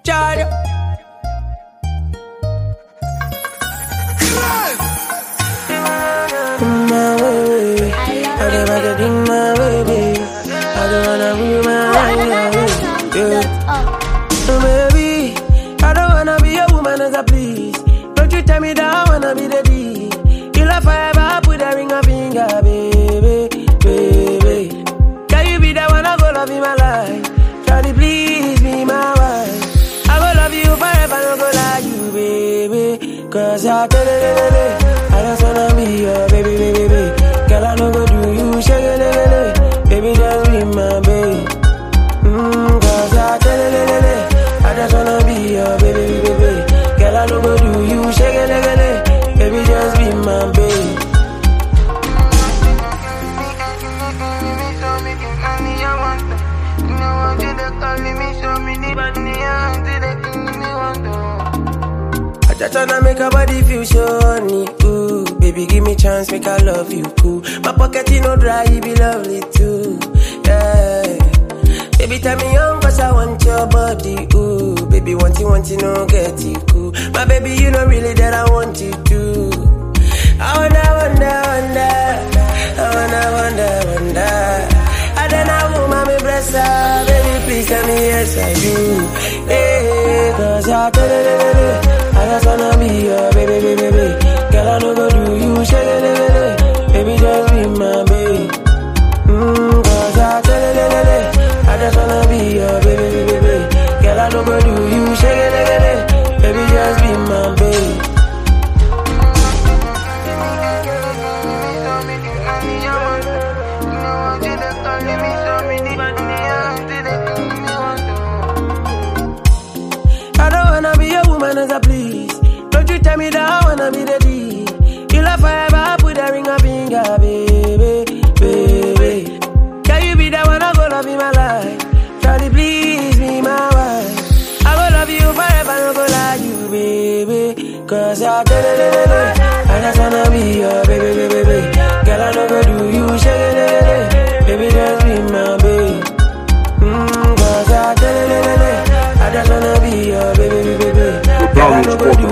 Charge. My baby, I don't wanna be my baby. I don't wanna be my baby. Yeah. So baby, I don't wanna be a woman as a please. Don't you tell me that I wanna be the D. You love forever, put a ring on finger, baby, baby. Can you be the one I go love in my life? Try to please be my wife. I go love you forever, no go lie you, baby. Cause I tell it, I just wanna be your baby, baby, baby. Girl, I no go do you, shake it, baby, just be my baby. Mm, cause I tell it, I just wanna be your baby, baby, baby. Girl, I no go do you, shake it, baby, just be my baby. I just wanna make her body feel shiny, ooh Baby, give me chance, make I love you, cool My pocket, you know, dry, you be lovely, too, yeah Baby, tell me young, cause I want your body, ooh Baby, want you, want you, no, get it, cool My baby, you know really that I want you, too I wonder, wonder, wonder I wanna, wonder, wonder I don't know who mommy bless her Baby, please tell me yes, I do Hey, cause I tell it, I just wanna be your baby, baby, baby Girl, I know go do you, shake it, baby, just be my baby Mm, cause I tell it, I just wanna be your baby, baby, baby Girl, I know go do you, shake it, baby, just be my baby I don't wanna be a woman as a please. Don't you tell me that I wanna be the D. You love forever, put a ring on finger, baby, baby. Can you be the one I go love in my life? Try to please me, my wife. I go love you forever, no go lie you, baby. Cause I tell it, I just wanna be your baby, baby, baby. Girl, I know go do you, shake it, baby, just be my baby. Mm, cause I tell it, I just wanna be your baby, baby, baby. Girl, I know go do